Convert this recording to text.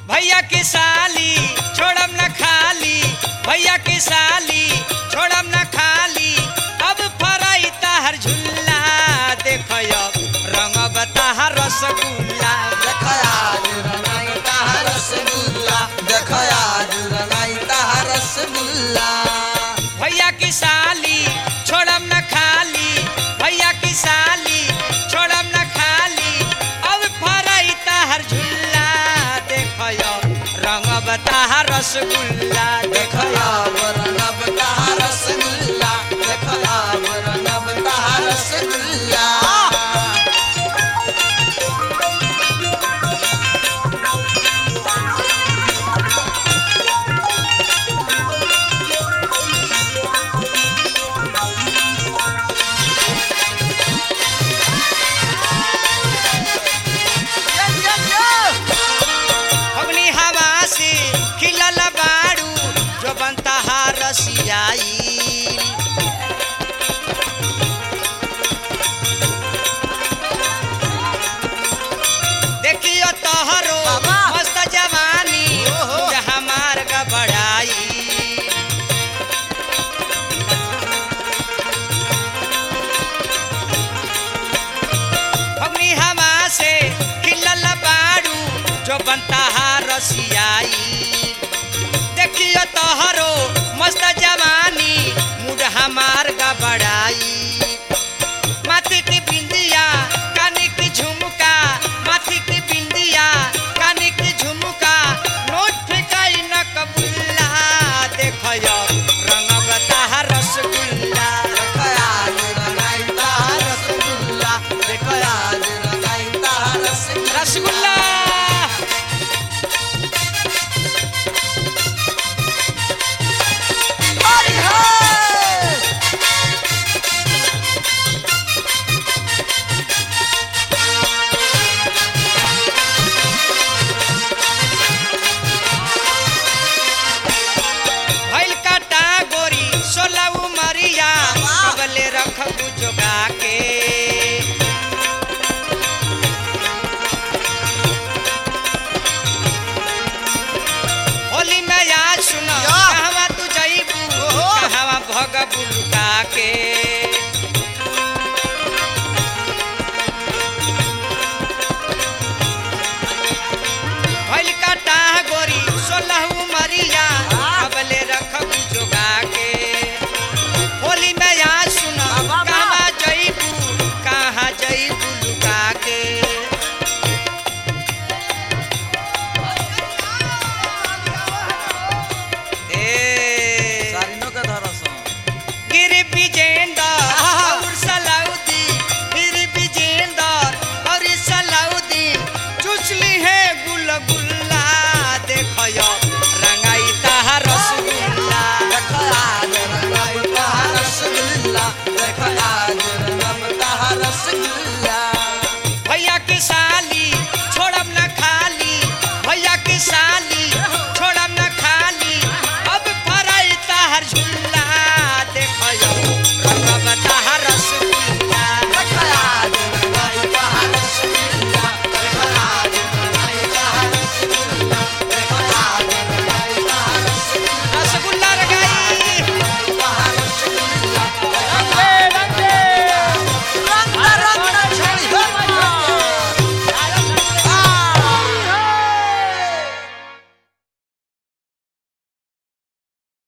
भैया की साली छोड़म न खाली भैया की साली छोड़म न खाली अब फराई ताहर झुल्ला देखो अब रंग बता रसगुल्ला देखयाज रंगाई ताहा रसगुल्ला देखयाज रंगाई ताहा रसगुल्ला भैया की साली छोड़म न खाली भैया की साली छोड़म न खाली अब फराई ताहर झुल्ला देखो अब रंग बता रसगुल्ला देखो देखया वरनब ताहा रसगुल्ला देखया वरनब ताहा रसगुल्ला अग्नि हवा से खिलल बाड़ू जो बनता रसियाई देखियो तोहरो बाबा। मस्त जवानी ओहो। जहाँ मार्ग बढ़ाई अग्नि हवा से खिलल बाड़ू जो बनता रसियाई देखियो तोहरो मस्त